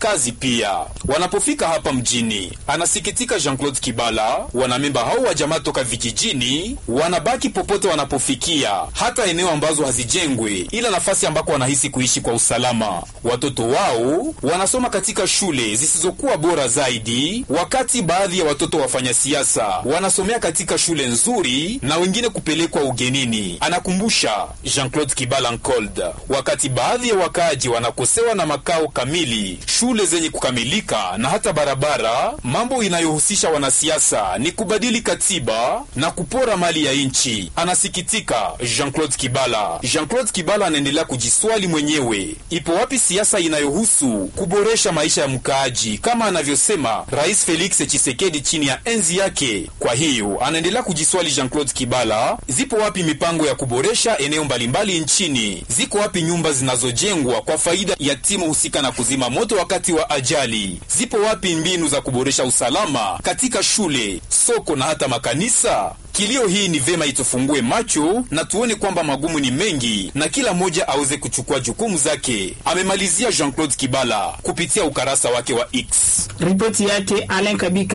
kazi pia. Wanapofika hapa mjini, anasikitika Jean-Claude Kibala, wanamemba hao wa jamaa toka vijijini wanabaki popote wanapofikia, hata eneo ambazo hazijengwe, ila nafasi ambako wanahisi kuishi kwa usalama. Watoto wao wanasoma katika shule zisizokuwa bora zaidi, wakati baadhi ya watoto wafanya siasa wanasomea katika shule nzuri na wengine kupelekwa ugenini, anakumbusha Jean-Claude Kibala Nkold. Wakati baadhi ya wakaaji wanakosewa na makao kamili, shule zenye kukamilika na hata barabara, mambo inayohusisha wanasiasa ni kubadili katiba na kupora mali ya nchi, anasikitika Jean-Claude Kibala. Jean-Claude Kibala anaendelea kujiswali mwenyewe, ipo wapi siasa inayohusu kuboresha maisha ya mkaaji kama anavyosema Rais Felix Tshisekedi chini ya enzi yake. Kwa hiyo anaendelea kujiswali Jean-Claude Kibala, zipo wapi mipango ya kuboresha eneo mbalimbali nchini? Ziko wapi nyumba zinazojengwa kwa faida ya timu husika na kuzima moto wakati wa ajali? Zipo wapi mbinu za kuboresha usalama katika shule, soko na hata makanisa? Kilio hii ni vema itufungue macho na tuone kwamba magumu ni mengi na kila mmoja aweze kuchukua jukumu zake, amemalizia Jean-Claude Kibala kupitia ukarasa wake wa X. Ripoti yake Alain Kabika.